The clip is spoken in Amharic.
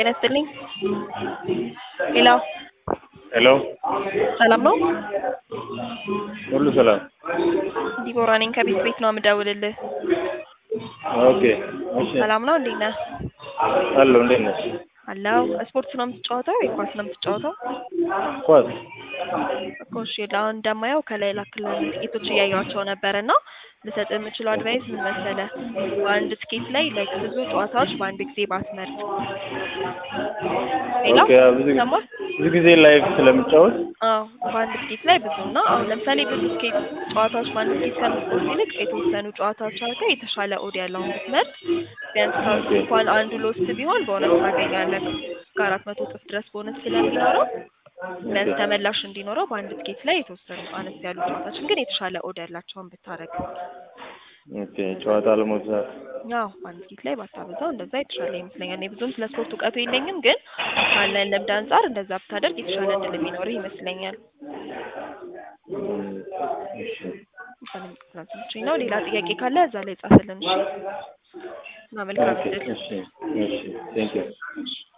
ጤና ይስጥልኝ። ሄሎ ሄሎ ሰላም ነው? ሁሉ ሰላም? ዲቦራ ነኝ ከቤት ቤት ነው የምደውልልህ። ኦኬ እሺ። ሰላም ነው? እንዴት ነህ? አለሁ። እንዴት ነሽ? አለው። ስፖርት ነው የምትጫወተው ወይ ኳስ ነው የምትጫወተው? ኳስ እኮ እሺ፣ አሁን እንደማየው ከላይ ላክልህ ጥቂቶች እያየኋቸው ነበር እና ልሰጥ የምችለው አድቫይስ ምን መሰለህ? በአንድ ስኬት ላይ ላይክ ብዙ ጨዋታዎች በአንድ ጊዜ ባትመርጥ። ሌላ ኦኬ። ብዙ ሰማህ? ብዙ ጊዜ ላይቭ ስለምጫወት አዎ በአንድ ስኬት ላይ ብዙ እና አሁን ለምሳሌ ብዙ ስኬት ጨዋታዎች በአንድ ስኬት ከምትቆርጥ ይልቅ የተወሰኑ ጨዋታዎች አድርገህ የተሻለ ኦድ ያለውን ብትመርጥ ቢያንስ ከውስጥ እንኳን አንዱ ሎስት ቢሆን ቦነስ ታገኛለህ። እስከ አራት መቶ እጥፍ ድረስ ቦነስ ስለሚኖረው ቢያንስ ተመላሽ እንዲኖረው በአንድ ስኬት ላይ የተወሰኑ አነስ ያሉ ጨዋታዎችን ግን የተሻለ ኦድ ያላቸውን ብታረግ ኦኬ። ጨዋታ ለመብዛት ያው በአንድ ስኬት ላይ ባታበዛው እንደዛ የተሻለ ይመስለኛል። እኔ ብዙም ስለ ስፖርት እውቀቱ የለኝም፣ ግን ካለን ልምድ አንጻር እንደዛ ብታደርግ የተሻለ እድል የሚኖርህ ይመስለኛል። እም፣ እሺ ስለምትችኝ ነው። ሌላ ጥያቄ ካለ እዛ ላይ ጻፍልን። እሺ እና መልካም ኦኬ። እድል። እሺ እሺ። ቴንክ ዩ